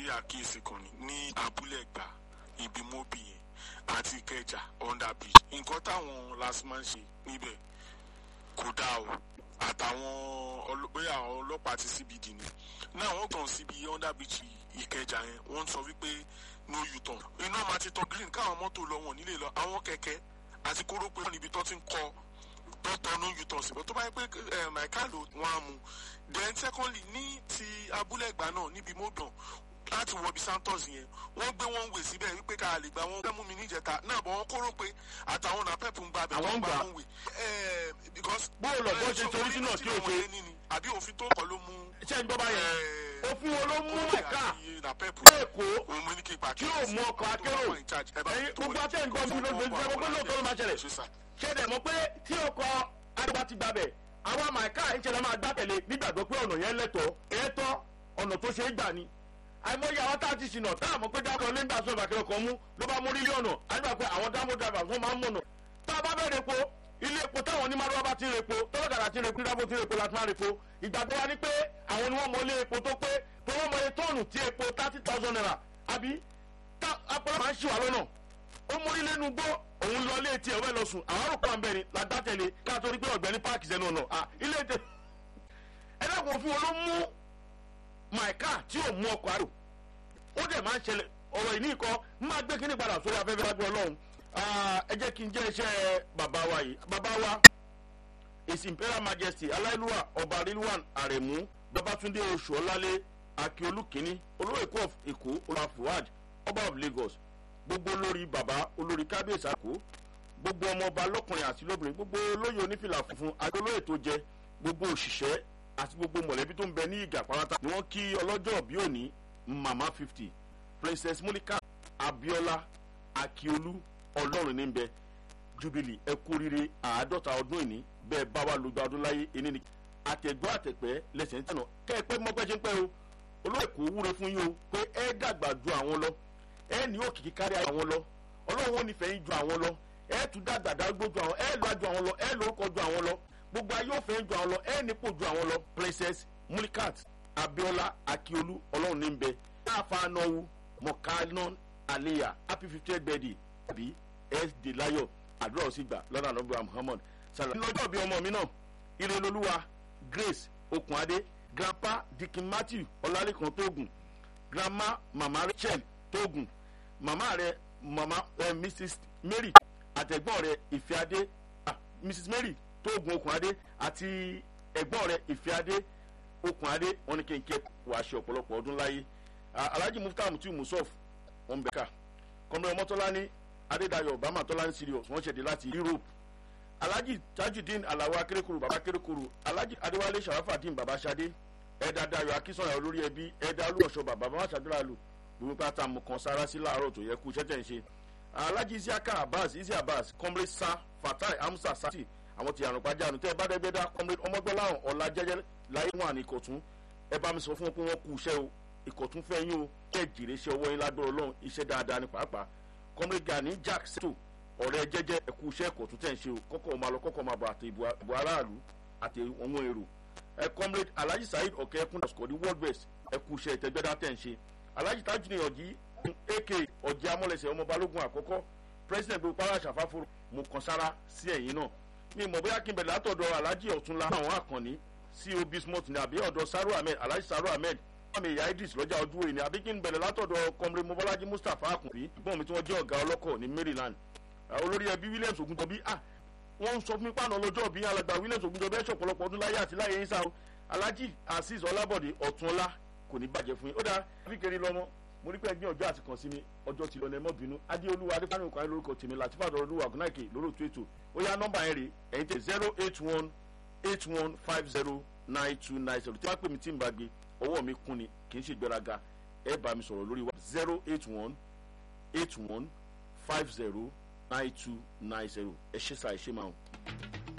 àkíyèsí kan ní ní abúlé ẹ̀gbá ibi mọ́bì yẹn àti ìkẹjà under bridge nǹkan táwọn lasma ń ṣe níbẹ̀ kò dáa o àtàwọn bóyá àwọn ọlọ́pàá ti cbd ni náà wọ́n kàn síbi under bridge ìkẹjà yẹn wọ́n sọ wípé no u-turn iná máa ti tọ green káwọn mọ́tò lọ wọ̀n nílé lọ àwọn kẹ̀kẹ́ àti kórópè níbi tó ti ń kọ́ tó tọ no u-turn síbẹ̀ tó bá yẹ pé maika ló wọn á mu then secondly ní ti abúlé ẹ̀gbá náà níbi mọ́bìàn láti wọ bí santos yẹn wọ́n gbé wọn wè síbẹ̀ wípé ká lè gba wọn fẹ́ mú mi níjẹta náà bọ̀ wọ́n kóró pé àtàwọn náà pẹ́ẹ́pù ń gba abẹ́ Àwọn ń gba gbà. wọn wè. because bóòlù ọ̀gbọ́n ṣe torí sínú ọ̀tí òṣè àbí òfin tó kọ́ ló mú. ṣé ń gbọ́ báyẹn òfin wo ló mú ẹ̀ka èkó òun mo ní kí n pa tí yóò mú ọkọ̀ akérò ẹ̀yin gbogbo atẹ́ǹkan bí ló ń gbé gbogbo lóòótọ́ ló máa ṣẹlẹ̀ ṣé dẹ̀ mọ̀ pé tí ọkọ̀ adébá ti gbàbẹ̀ àwọn àmàìká ìṣẹ̀lẹ̀ máa gbá tẹ̀lé nígbàgbọ́ pé ọ̀nà yẹn lẹ́tọ̀ọ́ ẹ̀ẹ́tọ́ ọ̀nà tó ṣe é gbà ni àìmọye àwọn tá a ti ṣìnà tá a mọ̀ pé dákọ̀ lẹ́ńdà sọ ìbàkẹ́rẹ́ kan mú ló bá mú mílíọ̀nù àdúrà pé àwọn dámọ̀ drivers wọ́n máa ń mọ̀nà tá a bá bẹ̀rẹ̀ epo ilé epo táwọn onímọ̀lúwà bá ti ń repo tọ́lọ́dàdà ti ń repo dábò ti ń repo láti máa repo ìgbàgbọ́ wa ni pé àwọn ni wọ́n mọ ilé epo tó pé tó wọ́n mọ iye tóònù tí epo thirty thousand naira àbí tá apọ̀lọ́ máa ń ṣì wà lọ́nà ó mórí lẹ́nu gbọ́ òun lọ ilé tiẹ̀ ọ̀bẹ lọ sùn àwọn àrùkọ àǹbẹ̀rẹ̀ la dá tẹ̀lé ká torí pé ọ̀gbẹ́ni páàkì sẹ́nu ọ̀nà à ilé tẹ ẹ dákun òfin wọn ló mú maika tí ò mú ọkọ̀ àrò ó dẹ̀ máa ń ṣẹlẹ̀ ọ̀rọ̀ ìní ikọ̀ máa gbé kíní padà sórí afẹ́fẹ́ lágbó ọlọ́run Ah, ẹ jẹ́ kí n jẹ́ iṣẹ́ bàbá wa yìí bàbá wa his imperial majesty aláìlúwà ọba rilwan aremu babatunde oṣù ọlálẹ akiolu kínní olórí èkó of èkó olúwa fuad ọba of lagos gbogbo olórí bàbá olórí kábíyèsí àkó gbogbo ọmọ ọba lọkùnrin àti lóbìnrin gbogbo olóyè onífìlà funfun àti olóyè tó jẹ gbogbo òṣìṣẹ́ àti gbogbo mọ̀lẹ́bí tó ń bẹ ní ìgà pátá ni wọ́n kí ọlọ́jọ́ bí òní mama fifty princess monica abiola akiolu ọlọ́run ní bẹ jubilee ẹ kú rire àádọ́ta ọdún ìní bẹ́ẹ̀ bá wa lójú ọdún láyé ẹni ni àtẹ̀gbọ́ àtẹ̀pẹ́ lẹ́sẹ̀ ń tẹ̀nà kẹ́ ẹ pẹ́ mọ́pẹ́ ṣe ń pẹ́ o olóyè kò wúre fún yín o pé ẹ dàgbà ju àwọn lọ ẹ ní òkìkí kárí àwọn lọ ọlọ́run ò nífẹ̀ẹ́ yín ju àwọn lọ ẹ tún dàgbà dágbó ju àwọn ẹ lọ́ọ́ ju àwọn lọ ẹ lórúkọ ju àwọn lọ gbogbo ayé òfin ju àwọn lọ ẹ nípò ju àwọn lọ princess mulikat abiola akiolu ọlọ́run ní bẹ káfa náwó mọ̀kánná aliya happy fiftieth birthday àbí sd layo àdúrà ó sì gbà lọ́nà àdúrà muhammad salam. lọ́jọ́ bí ọmọ mi náà irelolúwa grace okunade grandpa dikin matthew ọlálẹ́kan tóògùn grandma mama rachel tóògùn mama rẹ mama eh, mrs mary àtẹ̀gbọ́n rẹ ìfẹ́adé ah, mrs mary tóògùn okunade àti ẹ̀gbọ́n rẹ ìfẹ́adé okunade wọn ni kéńké wàá ṣe ọ̀pọ̀lọpọ̀ ọdún láyé Ah, alhaji mufta mutiu musof wọn bẹ ká kọmọ ọmọtọ́lá ní adédayọ̀ obama tọ́lá ní serious wọ́n ṣẹ̀dẹ̀ láti europe alhaji tajudeen alawo akerekuru baba akerekuru alhaji adéwálé sharafadin baba sade ẹ̀dá dayọ̀ akínsọ̀yà olórí ẹbí ẹ̀dá olúwọ̀ṣọ baba baba ṣàdúràlù gbogbo pátá mu kan sára sí láàárọ̀ tó yẹ kú iṣẹ́ tẹ̀ ń ṣe alhaji isiaka abbas isi abbas comrade sa fatai hamsa sati àwọn ti àrùn pàjánu tẹ́ ẹ bá dẹ́gbẹ́dá comrade ọmọgbọ́láhàn ọ̀la jẹ́jẹ́ láyé wọn àní ìkọ̀tún ẹ bá mi sọ fún wọn pé wọ́n kú iṣẹ́ o ìkọ̀tún fẹ́ yín o kẹ́ jèrè iṣẹ́ ọwọ́ yín lágbọ́rọ̀ ọlọ́run iṣẹ́ dáadáa ní pàápàá comrade gani jack seto ọ̀rẹ́ jẹ́jẹ́ ẹ̀kú iṣẹ́ ìkọ̀tún tẹ̀ ń ṣe o kọ́kọ́ máa lọ kọ́kọ́ máa bọ̀ àti ìbò aráàlú àti àwọn èrò ẹ comrade alhaji saheed ọ̀kẹ́ ẹkún ọ̀sùkọ̀dí world best ẹ̀kú iṣẹ́ ìtẹ́gbẹ́dá tẹ̀ ń ṣe alhaji tajuni ọ̀jì ak ọ̀jì amọ̀lẹ̀sẹ̀ ọmọ balógun àkọ́kọ́ president gbogbo para ṣàfáfóró mo kàn sára sí ẹ̀yìn náà mi mọ̀ bóyá kí n bẹ̀rẹ̀ látọ̀dọ̀ alhaji ọ̀túnla àwọn àkànní cob smart ní àbí ọ̀dọ̀ saru ahmed alhaji saru ahmed àmì ìyá idris lọ́jà ojú òye ni àbí kí n bẹ̀rẹ̀ látọ̀dọ̀ kọmre mobolaji mustapha akunbi gbọ́n mi tí wọ́n jẹ́ ọ̀gá ọlọ́kọ̀ ní maryland olórí ẹbí williams ogunjọbi ah wọ́n ń sọ fún mi pàànà ọlọ́jọ́ bí alàgbà williams ogunjọbi ẹ̀ṣọ́ ọ̀pọ̀lọpọ̀ ọdún láyé àti láyé yínsá o alhaji azeez ọlábọ̀dé ọ̀túnọlá kò ní bàjẹ́ fún yín ó dáa fíkiri lọ́mọ mo rí pé ẹgbẹ́ ọjọ́ àti kàn sí mi ọjọ́ ti lọ́nà ẹ̀mọ́ bínú adéolúwa adéfáàní òkú ayé lórúkọ tèmi láti fàdọ̀ olúwa gúnáìkè lórúkọ ètò ó yá nọ́mbà yẹn rè ẹ̀yin tẹ zero eight one eight one five zero nine two nine zero tí wọ́n pè mí tí n bá gbé ọwọ́ mi kún ni kì í ṣe gbéraga ẹ bá mi sọ̀rọ̀ lórí wa zero eight one eight one five zero nine two nine zero ẹ ṣe sa ẹ ṣe máa ń.